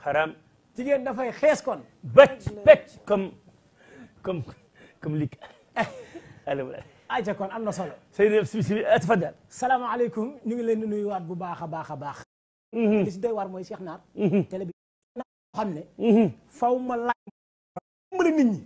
xaram jigéen dafay xees kon bëcc bëcc comme comme comme li allo ayca kon am na solo Seydou si si tafadal salaamaaleykum ñu ngi leen di nuyuwaat bu baax a baax a baax li si doy waar mooy Cheikh Naar télé bi xam ne faw ma laaj mën a nit ñi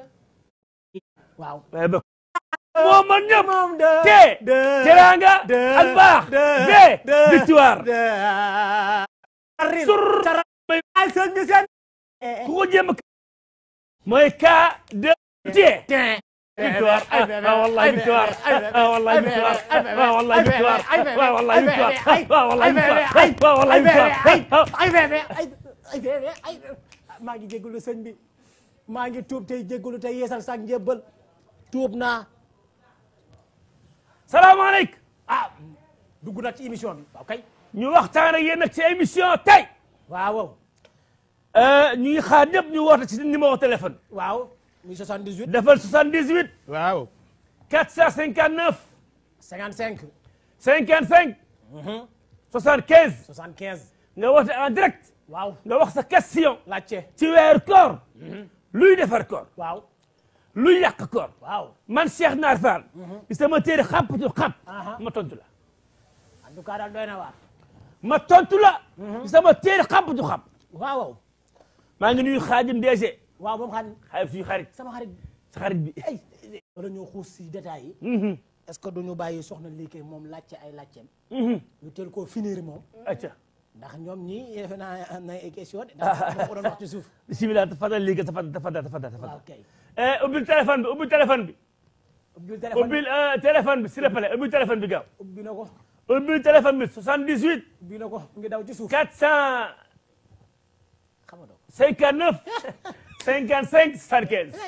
waaw waaye ba moo man ñëpp moom de te de teranga de ak baax de de de victoire de sur ay sëñ bi seen ku ko jéem a mooy cas de tie victoire ah wallahi victoire ah wallahi victoire ah wallahi victoire ah wallahi victoire ah wallahi victoire ah wallahi victoire ay bébé ay ay bébé ay maa ngi jégalu sëñ bi maa ngi tuub tey jégalu tey yeesal sax njébbal tuub naa salaamaaleykum ah dugg nag ci émission bi waaw kay ñu waxtaan ak yéen nag ci émission tey waaw waaw ñu ngi xaar ñëpp ñu woote ci numéro téléphone waaw muy 78 defal 78 waaw 459 55 55 75 75 nga woote en direct waaw nga wax sa question laajte ci weeru koor luy defar koor waaw luy yàq koor waaw man Cheikh Naar Fall ci sama téere xampatu xamp Aha. ma tontu la en tout cas daal doy na waar ma tontu la ci sama téere xampatu xamp waaw waaw maa ngi nuyu xaajim DG waaw moom xam xaajim suñu xarit sama xarit sa xarit bi ay wala ñoo xuus si détails yi Mhm, est-ce que duñu bàyyi soxna liikee moom laajte ay laajteem mhm. ñu teel koo finir moom acca ndax ñoom ñii defe naa am na ay question de ndax moo ko doon wax ci suuf bisimilah tafadal léegi tafadal tafadal tafadal waaw tafadal kay eh ubbil téléphone bi ubbil téléphone bi ubbil téléphone ubbil euh, téléphone bi s'il te plaît ubbil téléphone bi gaaw ubbi na ko ubbil téléphone bi 78 ubbi na ko mu ngi daw ci suuf 400 xam nga doo 59 55 75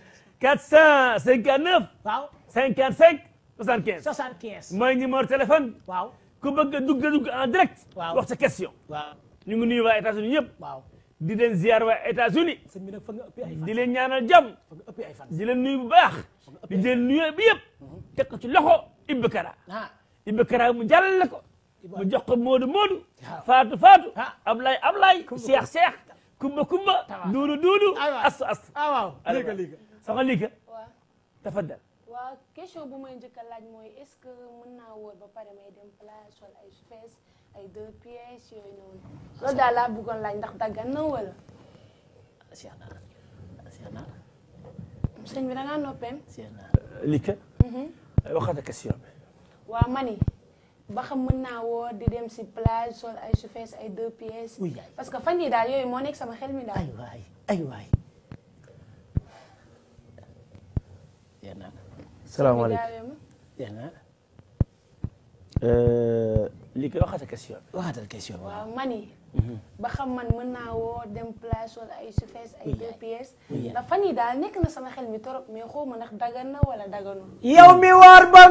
459 waaw 55 75 75 mooy numéro téléphone waaw ku bëgg a dugg a dugg en direct Waaw. wax sa question waaw ñu ngi nuyu waa États-Unis yëpp waaw di leen ziar waa États-Unis sëñ bi nag fa nga ëppi ay fan di leen ñaanal jàmm fa nga ëppi ay fan di leen nuyu bu baax di leen nuyu bi yëpp teg ko ci loxo Ibou Kara ah Ibou Kara mu jàllale ko mu jox ko Moodu Moodu Waaw. Faatu Faatu Ah. Ablaye Ablaye Kumba Cheikh Cheikh Kumba Kumba Tawa. Duudu Duudu Aywa. Astu Astu ah waaw Aywa. liiga liiga soxna Lika waaw tafaddal waaw question bu may njëkk a laaj mooy est-ce que mën naa wóor ba pare may dem plage sol ay fees ay deux pièces yooyu noonu loolu daal laa bëggoon laaj ndax daggan na wala Cheikh Naar Cheikh Naar sëñ bi da ngaa noppeem Cheikh Naar Lika waxata question bi waaw mani ba xam mën naa wóor di dem si plage sol ay fees ay deux pièces Uy, yaay. parce que fan yii daal yooyu moo nekk sama xel mi daal ay waay ay waay Cheikh Naar salaamaaleykum Jaawee ma. Cheikh Naar Lika waxata question bi waxatal question bi waaw waaw mani ba xam man mën naa woo dem plage sol ay fees ay deux pièces Uy, yaay. ndax fan yii daal nekk na sama xel mi torop mais xaw ma ndax daggan na wala dagganul yow mi war ba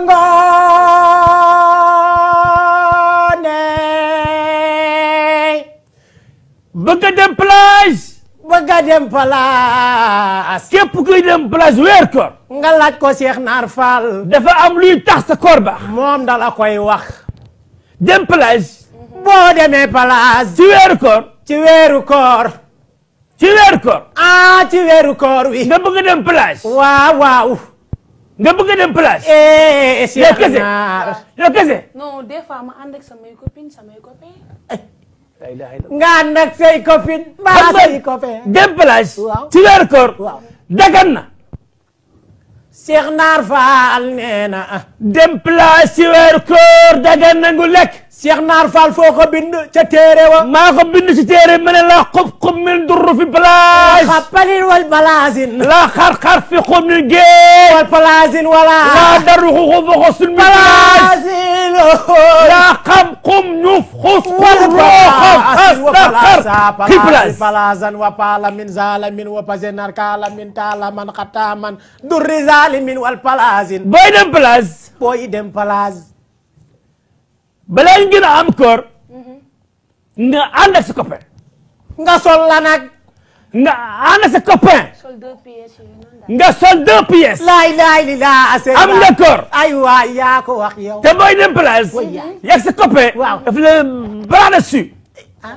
ngoone bëgg a dem plage bëgg a dem palaas képp kuy dem plage weer koor nga laaj ko Cheikh Naar Fall dafa am luy tax sa koor baax moom dala koy wax dem plage boo demee palaas ci weeru koor ci weeru koor ci weeru koor ah ci weeru koor wi nga bëgg a dem plage waaw waaw nga bëgg a dem plage eh yow Cheikh kese Naar yow kese non des fois ma ànd ak samay copines samay copains la ilaha illallah nga ànd ak say copine mbaa Xam nga- say copain dem plage Waaw. ci weeru koor waaw dagan na Cheikh Naar Fall nee na ah dem plage ci weeru koor dagan na ngu lekk Cheikh Naar Fall foo ko bind ca téere wa maa ko bind ci téere ma ne la xub xub min durru fi plage xappalin wal balaasin la xar-xar fi xub min géej wal balaasin wala la daru xuxu fa xosul min plage balaasin la xam xum ñuf xus wal xur rooxam balaasin wa xas balasa xar ki plage balaasan wa paala min zalamin wa pasenar kaala min taala man xataaman durri zalimin wal balaasin booy dem plage booy dem place balaa ñu gën a am koor nga ànd ak sa copain nga sol la nag nga ànd ak sa copain sol deux pièces yooyu noonu daal nga sol deux pièces laay laay li laa ase am nga koor ay waay yaa ko wax yow te booy dem plage Way yaay. yàgg sa copain Waaw. daf la bras dessus ah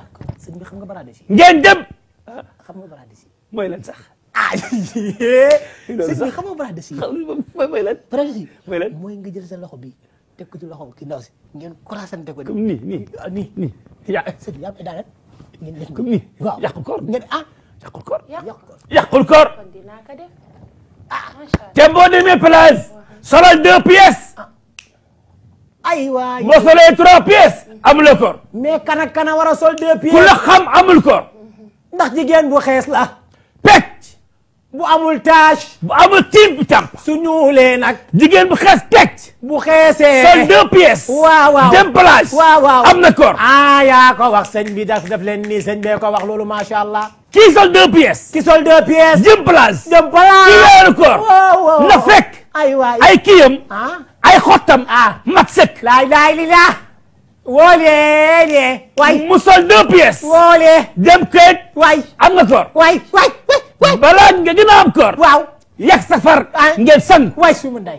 sëñ bi xam nga baraade si ngeen dem xam nga baraade si mooy lan sax ah loolu sëñ sax bi xam nga baraade si xam mooy mooy lan baraade si mooy lan mooy nga jël sa loxo bi teg ko ci loxo ki ndaw si ngeen croisante ko comme nii nii ah nii nii ya sëñ bi yaa ngi daanaka ngeen def comme nii waaw yàqul koor ngeen ah yàqul koor yàq yàq ko yàqul koor kon dinaa ko def ah macha allah te boo demee plage solal deux pièces ay waay boo solee trois pièces amuloo koor mais kana kana war a sol deux pieds ku la xam amul koor ndax jigéen bu xees la pecc bu amul tache bu amul tiim bi tàmp su ñuulee nag jigéen bu xees pecc bu xeesee sol deux pièces waaw waaw dem plage waaw waaw am na koor ah yaa ko wax sëñ bi daf daf leen nii sëñ bee ko wax loolu macha allah kii sol deux pièces ki sol deux pièces jëm plage dem ci balaa weeru koor waaw waaw na fekk ay waay ay kiyam ah ay xottam ah mat sëkk laay laay li la woolee lee waay mu sol deux pièces woolee dem këyit waay am nga koor waay waay waay balaa nga gën a am koor waaw yàgg safar Ah. ngeen sang waay suma nday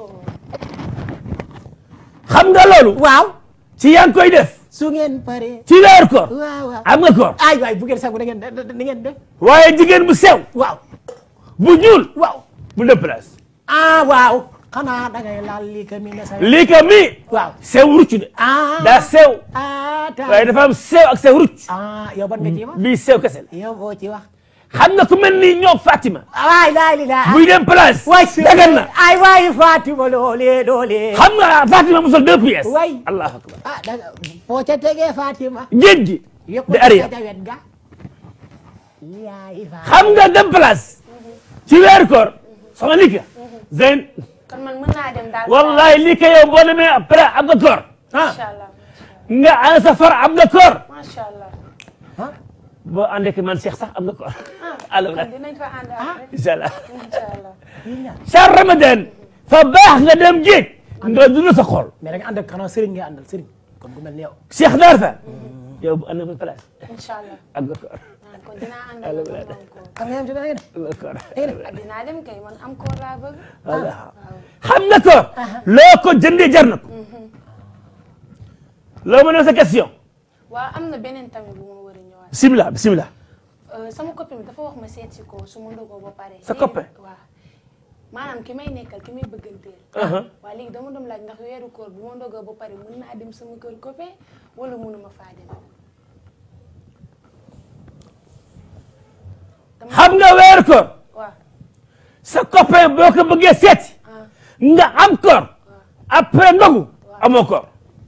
xam nga loolu waaw ci yaa ngi koy def su ngeen paree ci weeru koor waaw waaw am nga koor ay waay bu ngeen sagu da ngeen da da ngeen def waaye jigéen bu sew waaw bu ñuul waaw bu dem place ah waaw xanaa da ngay laal lii ka mi ne sa lii ka mi waaw sew rucc de ah daa sew ah ta waaye dafa am sew ak sew rucc ah yow ban nga ci wax bii sew kese la yow boo ci wax xam nga ku mel ni ñoom Fatima waay laay li la buy dem place waay si dagan na ay waay Fatima loolee loolee xam nga Fatima mu sol deux pièces Waay. allahu akbar ah da nga foo ca tegee Fatima géej gi yokk de arrière ca wet ga yaay Fatima xam nga dem place ci weeru koor sama lii ka Zeyn kon man mën naa dem daal wallahi lii ka yow boo demee après am nga koor macha allah nga an safar am nga koor macha allah ah boo ànd ak man Cheikh sax am nga koor ah alors kon dinañ fa ànd ak rek incha allah incha allah yéen ñaar sa ramadan fa baax nga dem géej nga dund sa xol mais da nga ànd ak xanaa Serigne nga àndal Serigne comme ku mel ni yow Cheikh Naar fa yow bu ànd ak man place incha allah am nga koor ah kon dinaa ànd ak moom am koor xam nga yam ci da ngeen am nga koor ah dinaa dem kay man am koor laa bëgg voilà xam nga koor loo ko jëndee jar na ko loo mën a sa question waaw am na beneen tamit bu ma war a ñëwaat bisimilah bisimilah Euh, sama copine bi dafa wax ma seet si ko su ma ndogoo ba pare. Sa léegi copain? nag, waaw maanaam ki may nekkal ki may bëgganteel. waaw léegi dama doon laaj ndax weeru koor bu ma ndogoo ba pare mën naa dem sama kër copain wala mënuma faa dem. xam nga weeru koor waaw sa copain boo ko bëggee seeti ah nga am koor après ndogu amoo koor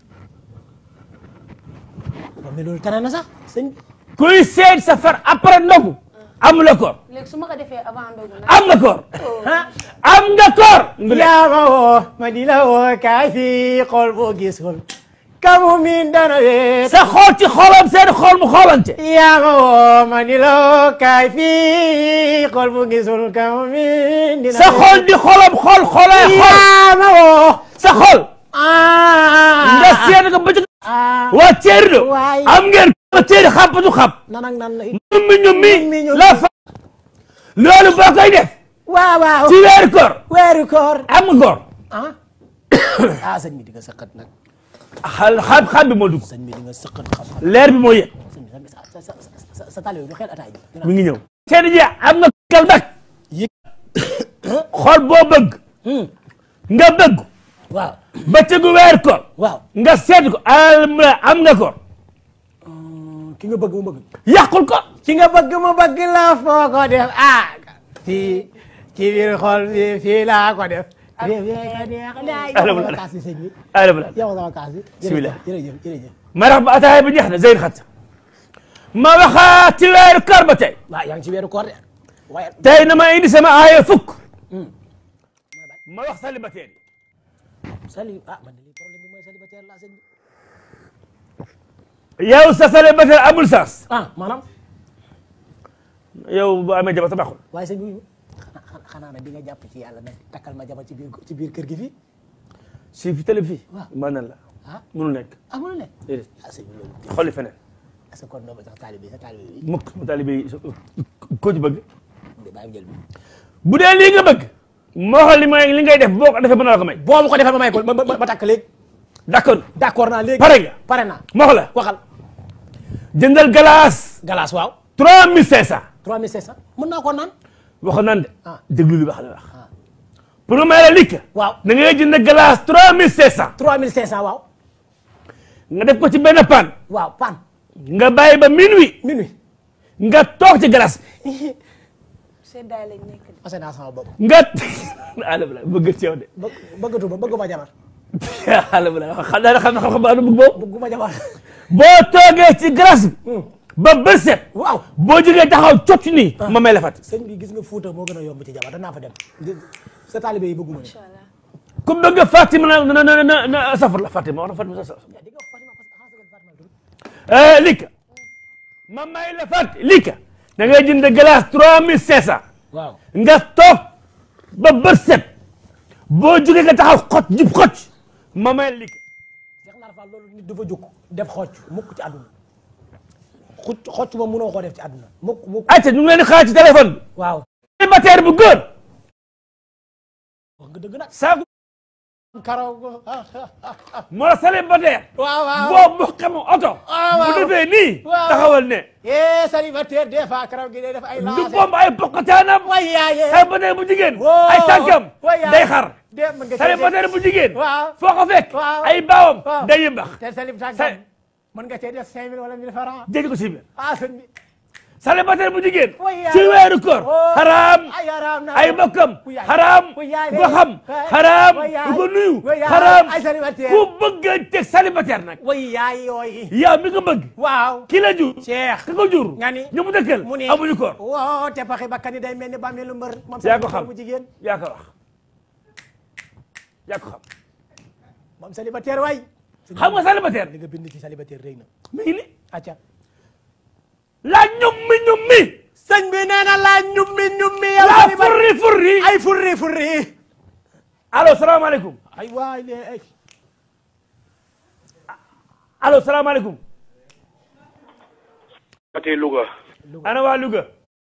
ba mais loolu tane na sax sëñ kuy seet sa far après ndogu amuloo koor léegi su ma ko defee avant ndogu nag. am nga koor am nga koor yaa ma woo ma di la woo kaay fii xool boo gisul kamu min dana weet sa xool ci xoolam seen xool mu xoolante yaa ma woo ma di la woo kaay fii xool boo gisul kamu min dina sa xool di xoolam xool xoolee xool yaa ma woo sa xool ah nga seet ko bëccëg ah waa ceeri do Waay. am ngeen ko ceeri xàppatu xàpp nan ak nan la ñummi ñummi Ñummi ñummi. la fa loolu boo koy def waaw waaw ci weeru koor weeru koor am nga koor ah ah sëñ bi di nga sëqat nag xal xam xam bi moo dugg sëñ bi di nga sëqat xam-xam leer bi moo yëg sëñ bi sa sa sa sa sa tali du xel ataay ji mi ngi ñëw seeni ji am nga kal nag yëg xool boo bëgg nga bëgg waaw bëccëgu weer koor waaw nga seet ko am am nga koor ki nga bëgg mu bëgg yàqul ko ki nga bëgg mu bëgg la foo ko def ah fii ci biir xol bi fii laa ko def réew yee ka neex laay yow Alhamdulilah. sama kaas bi sëñ bi alhamdulilah yow sama kaas bi Bismillah. jërëjëf jërëjëf ma rax ba ataaya bi jeex na zeyn xat ma waxaat ci weeru koor ba tey waaw yaa ngi ci weeru koor de waaye tey na ma indi sama aaya fukk ma wax célibataire yi sali ah man de lii problème bi mooy célibataire la sëñ bi yow sa célibataire amul sens ah maanaam yow bu amee jabar sa baaxul waaye sëñ bi xanaa xanaa nag di nga jàpp ci yàlla nag takkal ma jabar ci biir ci biir kër gi fii si fi télé fii Waaw. mën na la ah mënul nekk amul ne déedéet ah sëñ bi loolu xolli feneen est-ce que kon doo ma sax taalibe sa taalibe bi mukk mu taalibe yi ko ci bëgg de bàyyi jël bi bu dee lii nga bëgg moo xool li may li ngay def boo ko defee mën na la ko may boo ma ko defee ma may ko ma ma- ma takk léegi d'accord d'accord naa léegi pare nga pare naa moo xool la waxal jëndal glace glace waaw 3500 3500 mën naa ko naan waxoon nan de Ah. déglu li wax la wax pour nga may la likk waaw da ngay jënd glace 3500 3500 waaw nga def ko ci benn pan waaw pan nga bàyyi ba minuit minuit nga toog ci glace bi seddaay lañ nekk de. ase naa sama bopp nga ala bala bëgg ci yow de bëgg bëggatuma bëgguma jabar ala bala xam naa xam na xam-xam baa bëgg boobu bëgguma jabar boo toogee ci glace bi ba bët set waaw boo jógee taxaw cocc nii ma may la fat sëñ bi gis nga Fuuta moo gën a yomb ci jabar danaa fa dem sa taalibe yi bëgguma ne incha allah. ku bëgg Fatima na na na na na safar la Fatima wax na Fatima sa di nga wax Fatima parce que xanaa sa Fatima la tudd eh lika ma may la fat lika da ngay jënd glace trois mille cinq cent waaw nga toog ba bët set boo jógee nga taxaw xot jub xocc ma may la lika Cheikh Naar Fall loolu nit dafa jóg def xocc mukk ci àdduna xuc xocc moom mënoo koo def ci àdduna mukk mukk ayca ñu ngi leen di xaar ci téléphone bi waaw célibataire bu góor wax nga dëgg nag saaku karaw moo célibataire waaw waaw boo mu xam oto waaw. bu defee nii Waaw. taxawal ne eh célibataire des fois karaw gi day def ay du lancé pomp ay poqataanam way yaaye célibataire bu jigéen Wow. ay tànkam way yaaye. day xar de mën nga célibataire bu jigéen waaw foo ko fekk Waaw. ay baawam Waaw. day yëmbax te célibataire Sa- mën nga cee def cinq mille wala mille francs jëj ko si biir ah sëñ bi célibataire bu jigéen way yaaye. ci weeru koor Oh. xaraam ay haram na ay bokkam Ku yaay. xaraam Ku yaay ku ko xam Way- xaraam way yaay. ku ko nuyu Way yaay. xaraam ay célibataire ku bëgg a teg célibataire nag way yaay yooyu yow mi ko bëgg waaw ki la jur Cheikh ka ko jur nga ni ñu mu dëkkal mu ni amuñu koor woo te paxi bakkan yi day mel ni bàmmeelu mbër moom yaa ko célibataire xam bu jigéen yaa ko wax yaa ko xam moom célibataire waay xam nga célibataire li nga bind ci célibataire rëy na mi ngi ni acca la ñummi ñummi sëñ bi nee na laa ñummi ñummi yow la célibataire furri furri ay furri furri allo salaamaaleykum ay waay le ay allo salaamaaleykum ati Louga ana waa Louga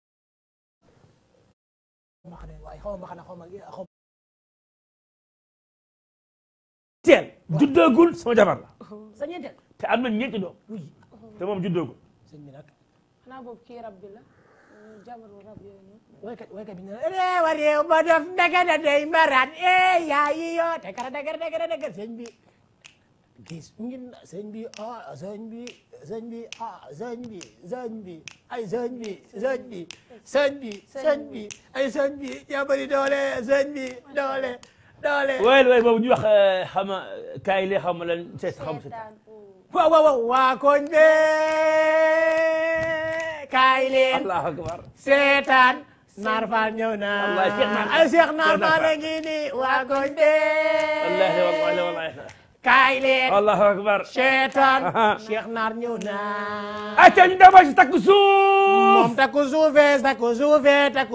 ma xam ne waay xaw ma xanaa xaw ma xaw teel juddoogul sama jabar la sa ñeenteel te am na ñeenti doom oui te moom juddoogul sëñ bi nag xanaa boobu kii rab bi la mm, jabaru rab yooyu noonu. waykat waykat bi ne réew a réew ma def ndagada day maraat eh yaa yi yo te kara dagara dagara dagara sëñ bi gis ngin sëñ bi ah sëñ bi sëñ bi ah sëñ bi sëñ bi ay sëñ bi sëñ bi sëñ bi sëñ bi ay sëñ bi yaa bëri doole sëñ bi doole doole waaye waaye boobu ñu wax xam nga kaay lee xam nga lan seet xam seet seetaan oo. waaw waaw waaw waa koñ be kaay leen allahu akbar seetaan naar faal ñëw na Wallaay Cheikh Naar Fall. ay Cheikh naar Cheikh Naar faal a Fall. ngi ni waa koñ be wallahi wallahi wallahi kaay leen allahu akbar seetaan Aha. Cheikh naar ñëw na acca ñu dama si takku suuf moom takku suufe takku suufe takku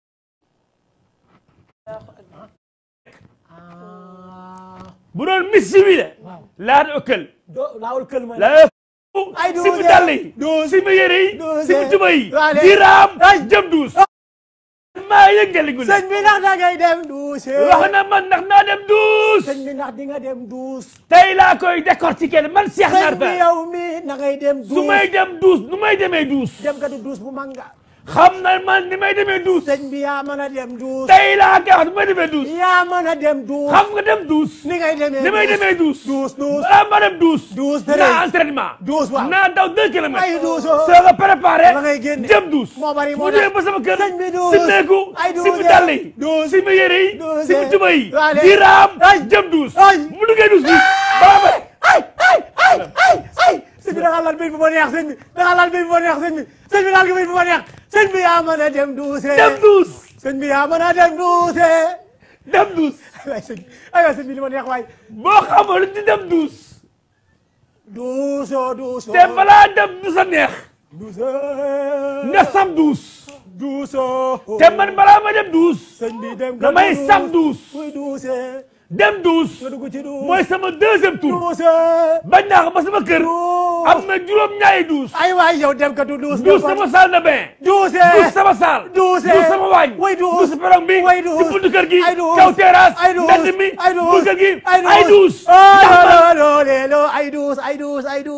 ah bu doon missi wi la waaw laata ëkkal do laawul kël ma la Ay, si mu douze dàll yi douze si mu yére yi douze si mu tuba yi Allez. di raam Ay. jëm duus maa yëngali gu sëñ bi ndax da ngay dem duus wax na man ndax naa dem duus sëñ bi ndax di nga dem duus tey laa koy décortiquer man Cheikh Naar sëñ bi Fall yow mi na ngay dem su duus may dem duus nu may demee duus dem ka du duus bu manga xam na man ni may demee duus sëñ bi yaa mën a dem duus tey laa koy wax nu may demee duus yaa mën a dem duus xam nga dem duus ni ngay demee ni may demee duus duus duus balaa ma dem duus duus naa treize entraînement duus waaw naa daw deux kilomètres ay duusoo soo ko préparé la ngay génne jëm duus moo bari moo mu ñëwee ba sama kër sëñ bi duus si neeku ay si mu duusee. dàll yi duus si mu yére yi duusee. si mu tuba yi Allez. di raam Ay. jëm duus Ay. mu duggee duus bi balaa ma ay ay ay ay ay sëñ bi da nga laal béy bu ma neex sëñ bi da nga laal béy bu ma neex sëñ bi sëñ bi laal nga béy bu ma neex sëñ bi yaa mën a dem duuse dem duus sëñ bi yaa mën a dem duuse dem duus ay sëñ ay waay sëñ bi li ma neex waay boo xamul di dem duus duusoo duusoo te balaa dem duus a neex duusoo nga saf duus duusoo te man balaa ma dem duus sëñ bi dem damay saf duus muy duuse dem duus nga dugg ci duus mooy sama deuxième tour duuse bañ naa ko ba sama kër duus am na juróom ñaari duus ay waay yow dem ka du duus duus sama salle de bain duuse duus sama salle duuse duus sama waañ way duus duus perong bi way duus ci buntu kër gi ay duus kaw terrasse ay duus mbedd mi ay duus buntu kër gi ay duus ay duus oh ndax man lo lo lo lo ay duus ay duus ay duus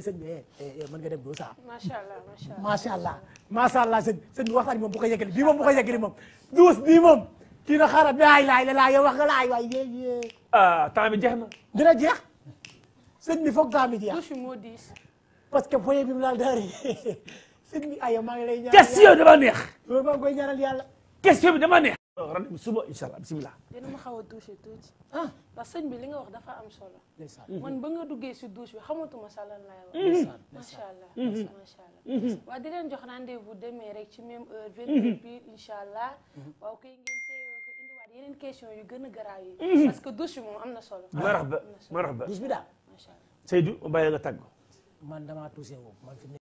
sëñ bi eh, eh, mën nga dem doo saa macha allah macha allah. macha allah macha allah sëñ sëñ bi waxtaan bi moom bu ko yeggali bii moom bu ko yeggali moom duus bii moom kii na xaaral laay laay la laay yow wax nga laay waay yee yee ah temps bi jeex na dina jeex sëñ bi foog daa mi jeex douche moo diis. parce que foyer bi mu laal daari sëñ bi ay maa ngi lay ñaan question dama neex loolu maa ngi koy ñaanal yàlla question bi dama neex rendez-vous suba incha allah bisimilah dina ma xaw a touché tuuti. ah ndax sëñ bi li nga wax dafa am solo. ndeysaan man ba nga duggee si douche bi xamatuma sa lan lay wax. ndeysaan macha allah macha allah. waaw di leen jox rendez-vous demee rek ci même heure. 28 pile incha allah. waaw kay ngeen teewoo ko indiwaat yeneen question yu gën a garaaw yi. parce que douche bi moom am na solo. marhaba marhaba douche bi daal macha allah. Seydou ma bàyyi la nga tàggu man damaa touché wu man fi mu ne